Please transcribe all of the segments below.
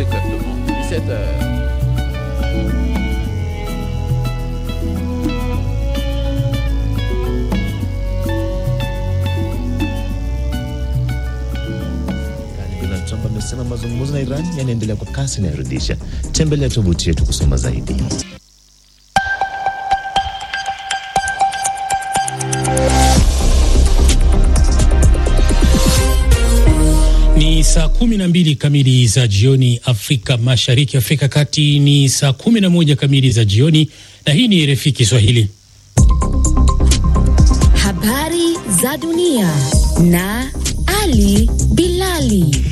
exactement. 17 heures. Donald Trump amesema mazungumzo na Iran yanaendelea kwa kasi inayorudisha. Tembelea tovuti yetu kusoma zaidi. Ni saa kumi na mbili kamili za jioni Afrika Mashariki, Afrika Kati ni saa kumi na moja kamili za jioni, na hii ni RFI Kiswahili. Habari za dunia na Ali Bilali.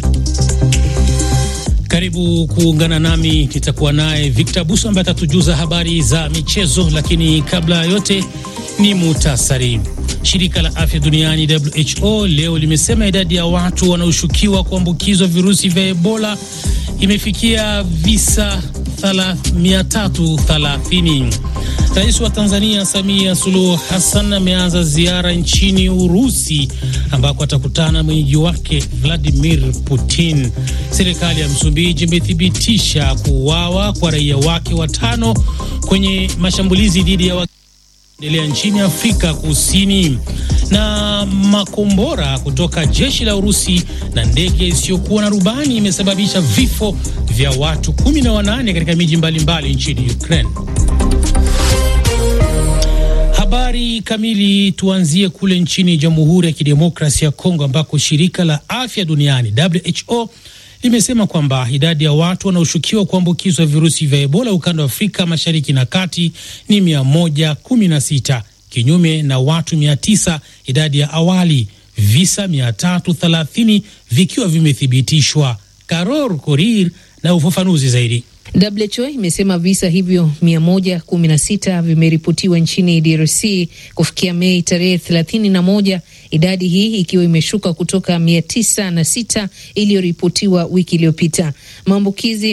Karibu kuungana nami, nitakuwa naye Victor Buso ambaye atatujuza habari za michezo, lakini kabla ya yote ni muhtasari. Shirika la afya duniani WHO leo limesema idadi ya watu wanaoshukiwa kuambukizwa virusi vya Ebola imefikia visa 330. Rais wa Tanzania Samia Suluhu Hassan ameanza ziara nchini Urusi ambako atakutana mwenyeji wake Vladimir Putin. Serikali ya Msumbiji imethibitisha kuuawa kwa raia wake watano kwenye mashambulizi dhidi ya endelea nchini Afrika Kusini. Na makombora kutoka jeshi la Urusi na ndege isiyokuwa na rubani imesababisha vifo vya watu 18 katika miji mbalimbali nchini Ukraine. Habari kamili, tuanzie kule nchini Jamhuri ya Kidemokrasia ya Kongo ambako shirika la afya duniani WHO limesema kwamba idadi ya watu wanaoshukiwa kuambukizwa virusi vya Ebola ukanda wa Afrika Mashariki na Kati ni 116 kinyume na watu 900 idadi ya awali, visa 330 vikiwa vimethibitishwa. Karor Korir na ufafanuzi zaidi. WHO imesema visa hivyo 116 vimeripotiwa nchini DRC kufikia Mei tarehe 31, idadi hii ikiwa imeshuka kutoka 906 iliyoripotiwa wiki iliyopita. Maambukizi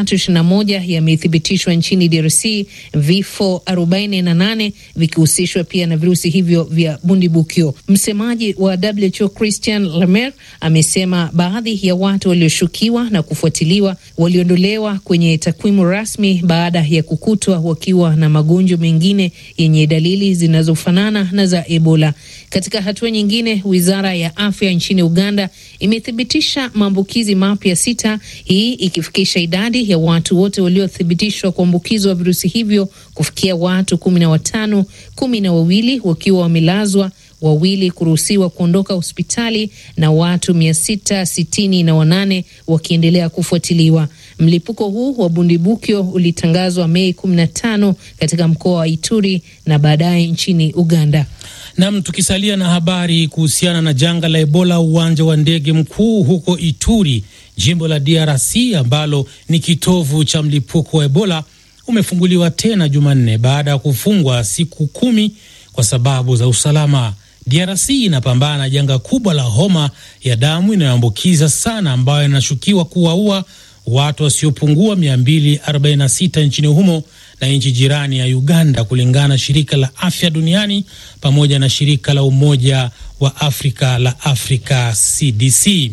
321 yamethibitishwa nchini DRC, vifo 48 vikihusishwa pia na virusi hivyo vya bundibukyo. Msemaji wa WHO Christian Lemaire amesema baadhi ya watu walioshukiwa na kufuatiliwa waliondolewa kwenye takwimu rasmi baada ya kukutwa wakiwa na magonjwa mengine yenye dalili zinazofanana na za Ebola. Katika hatua nyingine, wizara ya afya nchini Uganda imethibitisha maambukizi mapya sita, hii ikifikisha idadi ya watu wote waliothibitishwa kuambukizwa virusi hivyo kufikia watu kumi na watano, kumi na wawili wakiwa wamelazwa wawili kuruhusiwa kuondoka hospitali na watu mia sita sitini na wanane wakiendelea kufuatiliwa. Mlipuko huu wa bundibukyo ulitangazwa Mei 15 katika mkoa wa Ituri na baadaye nchini Uganda. Nam, tukisalia na habari kuhusiana na janga la Ebola, uwanja wa ndege mkuu huko Ituri, jimbo la DRC ambalo ni kitovu cha mlipuko wa Ebola umefunguliwa tena Jumanne baada ya kufungwa siku kumi kwa sababu za usalama. DRC inapambana na janga kubwa la homa ya damu inayoambukiza sana ambayo inashukiwa kuwaua watu wasiopungua 246 nchini humo na nchi jirani ya Uganda, kulingana na shirika la afya duniani pamoja na shirika la Umoja wa Afrika la Africa CDC.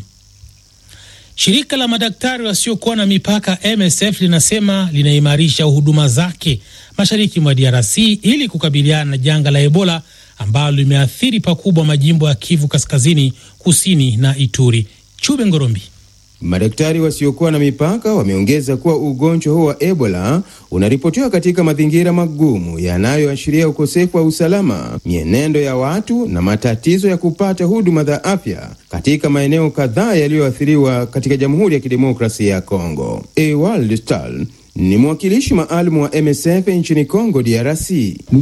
Shirika la madaktari wasiokuwa na mipaka MSF linasema linaimarisha huduma zake mashariki mwa DRC ili kukabiliana na janga la Ebola ambalo limeathiri pakubwa majimbo ya Kivu Kaskazini, Kusini na Ituri. Chube Ngorombi. Madaktari wasiokuwa na mipaka wameongeza kuwa ugonjwa huo wa Ebola unaripotiwa katika mazingira magumu yanayoashiria ukosefu wa usalama, mienendo ya watu na matatizo ya kupata huduma za afya katika maeneo kadhaa yaliyoathiriwa katika Jamhuri ya Kidemokrasia ya Kongo. Ewald Stal ni mwakilishi maalum wa MSF nchini Congo DRC.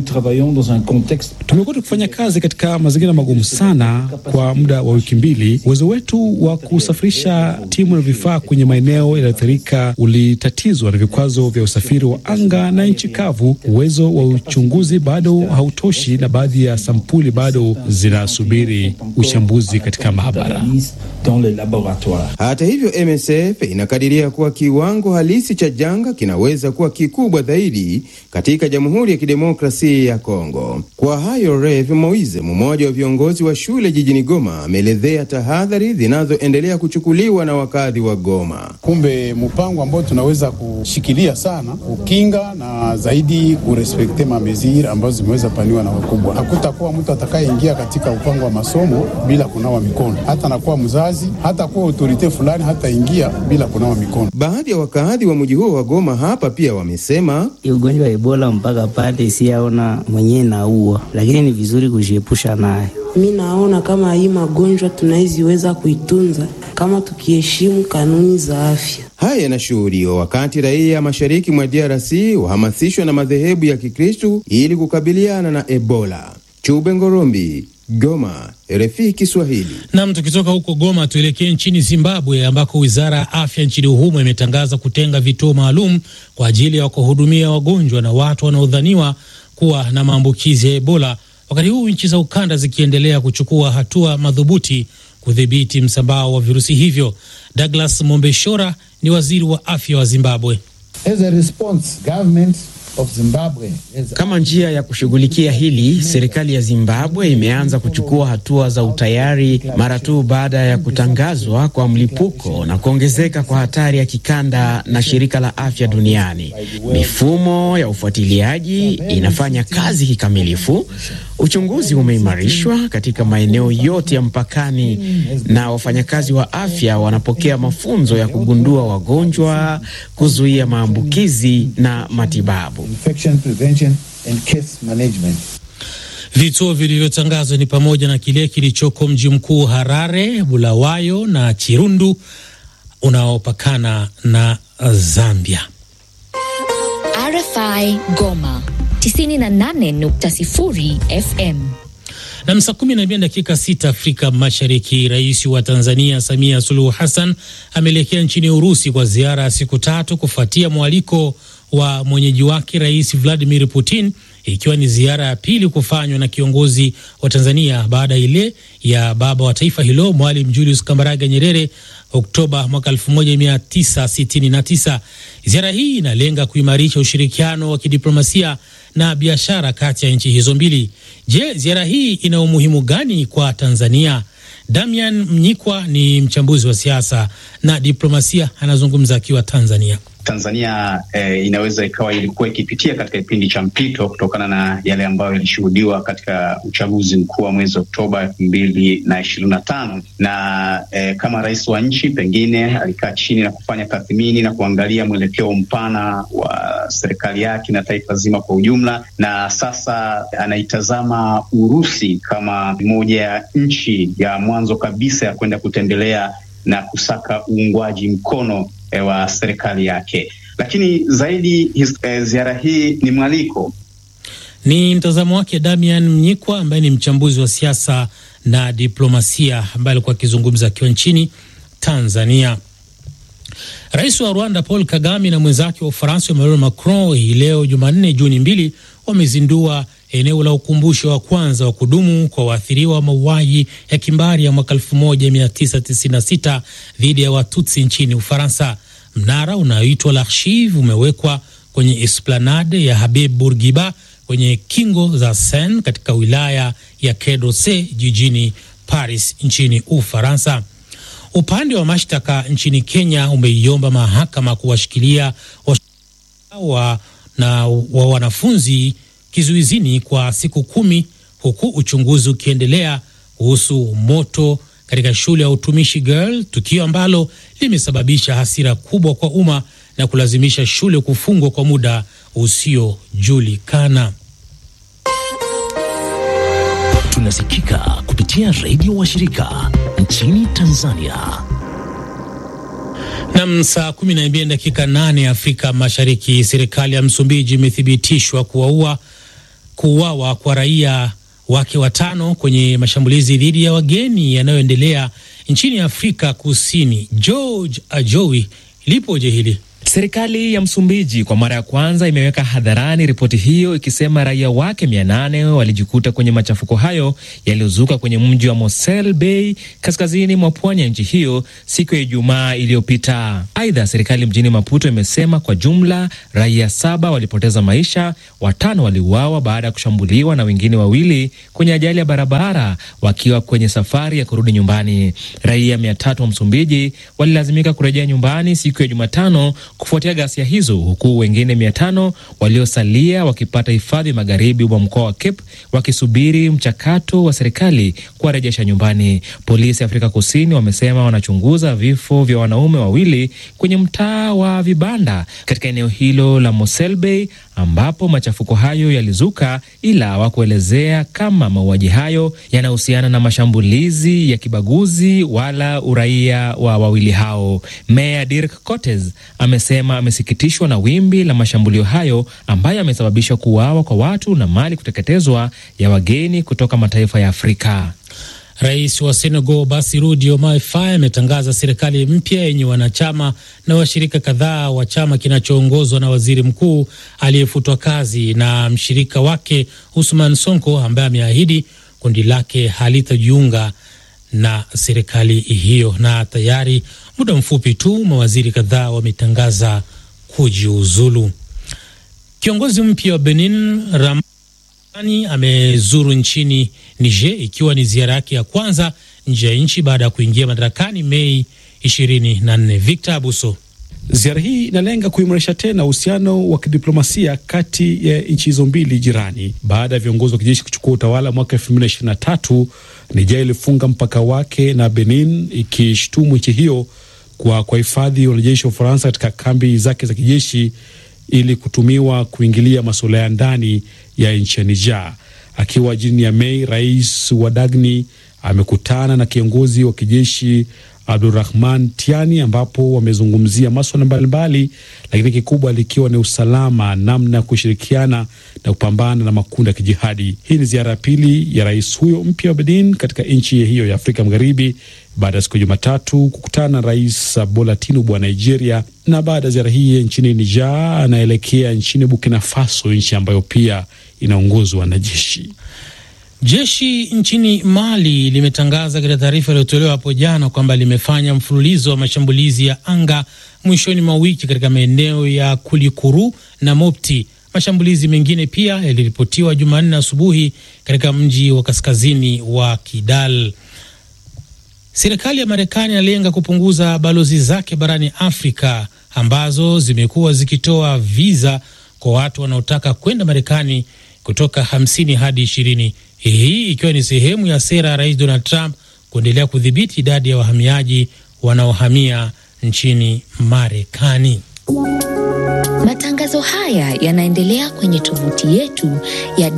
Tumekuwa tukifanya kazi katika mazingira magumu sana kwa muda wa wiki mbili. Uwezo wetu wa kusafirisha timu na vifaa kwenye maeneo yaliyoathirika ulitatizwa na vikwazo vya usafiri wa anga na nchi kavu. Uwezo wa uchunguzi bado hautoshi, na baadhi ya sampuli bado zinasubiri uchambuzi katika maabara. Hata hivyo, MSF inakadiria kuwa kiwango halisi cha janga kinaweza kuwa kikubwa zaidi katika Jamhuri ya Kidemokrasia ya Kongo. Kwa hayo, Rev Moise, mmoja wa viongozi wa shule jijini Goma, ameelezea tahadhari zinazoendelea kuchukuliwa na wakazi wa Goma. Kumbe mpango ambao tunaweza kushikilia sana kukinga na zaidi kurespekte mameziri ambazo zimeweza paniwa na wakubwa. Hakutakuwa mtu atakayeingia katika mpango wa masomo bila kunawa mikono, hata nakuwa mzazi, hata kuwa autorite fulani hataingia bila kunawa mikono. Baadhi ya wakazi wa mji huo wa Goma hapa pia wamesema ugonjwa wa Ebola mpaka pale siyaona mwenyewe naua, lakini ni vizuri kujiepusha nayo. Mi naona kama hii magonjwa tunaiziweza kuitunza kama tukiheshimu kanuni za afya. Haya yanashuhudiwa wakati raia mashariki mwa DRC wahamasishwa na madhehebu ya Kikristu ili kukabiliana na Ebola. Chube Ngorombi, Goma, RFI Kiswahili. Nam, tukitoka huko Goma tuelekee nchini Zimbabwe ambako wizara ya afya nchini humo imetangaza kutenga vituo maalum kwa ajili ya kuhudumia wagonjwa na watu wanaodhaniwa kuwa na maambukizi ya Ebola, wakati huu nchi za ukanda zikiendelea kuchukua hatua madhubuti kudhibiti msambao wa virusi hivyo. Douglas Mombeshora ni waziri wa afya wa Zimbabwe. As a response, government of Zimbabwe is... Kama njia ya kushughulikia hili, serikali ya Zimbabwe imeanza kuchukua hatua za utayari mara tu baada ya kutangazwa kwa mlipuko na kuongezeka kwa hatari ya kikanda na shirika la afya duniani. Mifumo ya ufuatiliaji inafanya kazi kikamilifu. Uchunguzi umeimarishwa katika maeneo yote ya mpakani na wafanyakazi wa afya wanapokea mafunzo ya kugundua wagonjwa, kuzuia maambukizi na matibabu. infection prevention and case management. Vituo vilivyotangazwa ni pamoja na kile kilichoko mji mkuu Harare, Bulawayo na Chirundu unaopakana na Zambia. RFI Goma 98.0 FM. Na saa kumi na mbili dakika sita Afrika Mashariki. Rais wa Tanzania Samia Suluhu Hassan ameelekea nchini Urusi kwa ziara ya siku tatu kufuatia mwaliko wa mwenyeji wake Rais Vladimir Putin, ikiwa ni ziara ya pili kufanywa na kiongozi wa Tanzania baada ile ya baba wa taifa hilo Mwalimu Julius Kambarage Nyerere Oktoba mwaka 1969. Ziara hii inalenga kuimarisha ushirikiano wa kidiplomasia na biashara kati ya nchi hizo mbili. Je, ziara hii ina umuhimu gani kwa Tanzania? Damian Mnyikwa ni mchambuzi wa siasa na diplomasia, anazungumza akiwa Tanzania. Tanzania eh, inaweza ikawa ilikuwa ikipitia katika kipindi cha mpito kutokana na yale ambayo ilishuhudiwa katika uchaguzi mkuu wa mwezi Oktoba elfu mbili na ishirini na tano na eh, kama rais wa nchi pengine alikaa chini na kufanya tathmini na kuangalia mwelekeo mpana wa serikali yake na taifa zima kwa ujumla, na sasa anaitazama Urusi kama moja ya nchi ya mwanzo kabisa ya kwenda kutembelea na kusaka uungwaji mkono e, wa serikali yake. Lakini zaidi his, e, ziara hii ni mwaliko. Ni mtazamo wake Damian Mnyikwa ambaye ni mchambuzi wa siasa na diplomasia ambaye alikuwa akizungumza akiwa nchini Tanzania. Rais wa Rwanda Paul Kagame na mwenzake wa Ufaransa Emmanuel Macron hii leo Jumanne Juni mbili wamezindua eneo la ukumbusho wa kwanza wa kudumu kwa waathiriwa wa mauaji ya kimbari ya mwaka 1996 dhidi ya Watutsi nchini Ufaransa. Mnara unaoitwa l'Archive umewekwa kwenye esplanade ya Habib Bourguiba kwenye kingo za Seine katika wilaya ya Quai jijini Paris nchini Ufaransa. Upande wa mashtaka nchini Kenya umeiomba mahakama kuwashikilia wa, na wa wanafunzi kizuizini kwa siku kumi huku uchunguzi ukiendelea kuhusu moto katika shule ya utumishi Girl, tukio ambalo limesababisha hasira kubwa kwa umma na kulazimisha shule kufungwa kwa muda usiojulikana. Tunasikika kupitia redio wa shirika nchini Tanzania. Nam, saa kumi na mbili dakika nane Afrika Mashariki. Serikali ya Msumbiji imethibitishwa kuwaua kuuawa kwa raia wake watano kwenye mashambulizi dhidi ya wageni yanayoendelea nchini Afrika Kusini. George Ajowi, lipoje hili? Serikali ya Msumbiji kwa mara ya kwanza imeweka hadharani ripoti hiyo ikisema raia wake mia nane walijikuta kwenye machafuko hayo yaliyozuka kwenye mji wa Mosel Bay kaskazini mwa pwani ya nchi hiyo siku ya Ijumaa iliyopita. Aidha, serikali mjini Maputo imesema kwa jumla raia saba walipoteza maisha, watano waliuawa baada ya kushambuliwa na wengine wawili kwenye ajali ya barabara wakiwa kwenye safari ya kurudi nyumbani. Raia mia tatu wa Msumbiji walilazimika kurejea nyumbani siku ya Jumatano kufuatia ghasia hizo, huku wengine mia tano waliosalia wakipata hifadhi magharibi mwa mkoa wa Cape wakisubiri mchakato wa serikali kuwarejesha nyumbani. Polisi Afrika Kusini wamesema wanachunguza vifo vya wanaume wawili kwenye mtaa wa vibanda katika eneo hilo la Mosel Bay ambapo machafuko hayo yalizuka, ila hawakuelezea kama mauaji hayo yanahusiana na mashambulizi ya kibaguzi wala uraia wa wawili hao. Meya Dirk Cotes amesema amesikitishwa na wimbi la mashambulio hayo ambayo yamesababisha kuuawa kwa watu na mali kuteketezwa ya wageni kutoka mataifa ya Afrika. Rais wa Senegal Bassirou Diomaye Faye ametangaza serikali mpya yenye wanachama na washirika kadhaa wa chama kinachoongozwa na waziri mkuu aliyefutwa kazi na mshirika wake Usman Sonko ambaye ameahidi kundi lake halitajiunga na serikali hiyo. Na tayari muda mfupi tu mawaziri kadhaa wametangaza kujiuzulu. Kiongozi mpya wa Benin Ram ani amezuru nchini Niger ikiwa ni ziara yake ya kwanza nje ya nchi baada ya kuingia madarakani Mei 24. Victor Abuso. Ziara hii inalenga kuimarisha tena uhusiano wa kidiplomasia kati ya nchi hizo mbili jirani. Baada ya viongozi wa kijeshi kuchukua utawala mwaka 2023, Niger ilifunga mpaka wake na Benin, ikishtumu nchi hiyo kwa kuwahifadhi wanajeshi wa Ufaransa katika kambi zake za kijeshi ili kutumiwa kuingilia masuala ya ndani ya nchi ya Niger. Akiwa jijini ya Mei, rais wa Dagni amekutana na kiongozi wa kijeshi Abdurahman Tiani, ambapo wamezungumzia maswala mbalimbali, lakini kikubwa likiwa ni usalama, namna ya kushirikiana na kupambana na makundi ya kijihadi. Hii ni ziara ya pili ya rais huyo mpya wa Benin katika nchi hiyo ya Afrika Magharibi baada ya siku ya Jumatatu kukutana na rais Bola Tinubu wa Nigeria, na baada ya ziara hii nchini Niger anaelekea nchini Burkina Faso, nchi ambayo pia inaongozwa na jeshi. Jeshi nchini Mali limetangaza katika taarifa iliyotolewa hapo jana kwamba limefanya mfululizo wa mashambulizi ya anga mwishoni mwa wiki katika maeneo ya Kulikuru na Mopti. Mashambulizi mengine pia yaliripotiwa Jumanne asubuhi katika mji wa kaskazini wa Kidal. Serikali ya Marekani inalenga kupunguza balozi zake barani Afrika ambazo zimekuwa zikitoa viza kwa watu wanaotaka kwenda Marekani kutoka hamsini hadi ishirini hii ikiwa ni sehemu ya sera ya Rais Donald Trump kuendelea kudhibiti idadi ya wahamiaji wanaohamia nchini Marekani. Matangazo haya yanaendelea kwenye tovuti yetu ya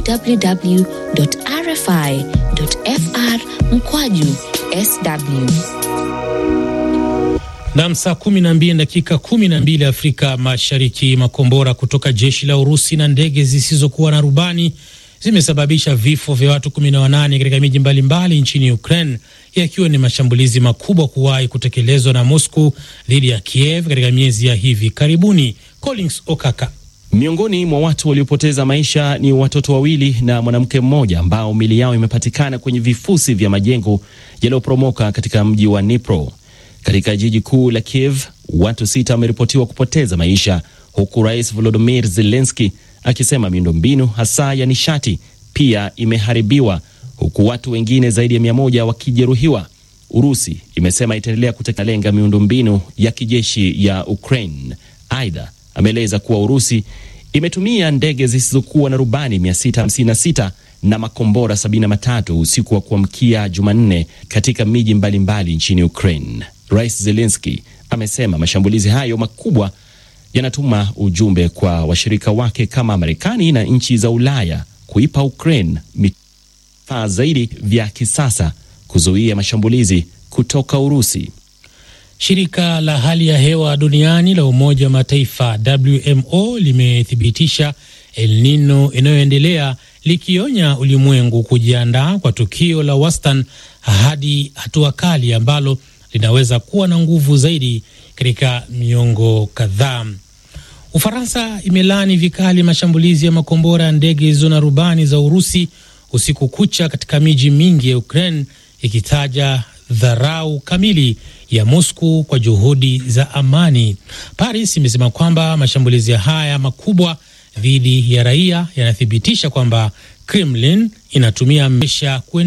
www.rfi.fr mkwaju sw. Nam, saa kumi na mbili dakika kumi na mbili Afrika Mashariki. Makombora kutoka jeshi la Urusi na ndege zisizokuwa na rubani zimesababisha vifo vya watu kumi na wanane katika miji mbalimbali nchini Ukraine, yakiwa ni mashambulizi makubwa kuwahi kutekelezwa na Moscow dhidi ya Kiev katika miezi ya hivi karibuni. Collins Okaka. Miongoni mwa watu waliopoteza maisha ni watoto wawili na mwanamke mmoja ambao mili yao imepatikana kwenye vifusi vya majengo yaliyoporomoka katika mji wa Dnipro. Katika jiji kuu la Kiev, watu sita wameripotiwa kupoteza maisha, huku Rais Volodymyr Zelensky akisema miundombinu hasa ya nishati pia imeharibiwa, huku watu wengine zaidi ya mia moja wakijeruhiwa. Urusi imesema itaendelea kutelenga miundombinu ya kijeshi ya Ukraine. Aidha, ameeleza kuwa Urusi imetumia ndege zisizokuwa na rubani 656 na makombora 73 usiku wa kuamkia Jumanne katika miji mbalimbali nchini Ukraine. Rais Zelensky amesema mashambulizi hayo makubwa yanatuma ujumbe kwa washirika wake kama Marekani na nchi za Ulaya kuipa Ukraine vifaa zaidi vya kisasa kuzuia mashambulizi kutoka Urusi. Shirika la hali ya hewa duniani la Umoja wa Mataifa WMO limethibitisha El Nino inayoendelea likionya ulimwengu kujiandaa kwa tukio la wastani hadi hatua kali ambalo linaweza kuwa na nguvu zaidi katika miongo kadhaa. Ufaransa imelaani vikali mashambulizi ya makombora ya ndege zisizo na rubani za Urusi usiku kucha katika miji mingi ya Ukraine, ikitaja dharau kamili ya Moscow kwa juhudi za amani. Paris imesema kwamba mashambulizi haya makubwa dhidi ya raia yanathibitisha kwamba Kremlin inatumia mesha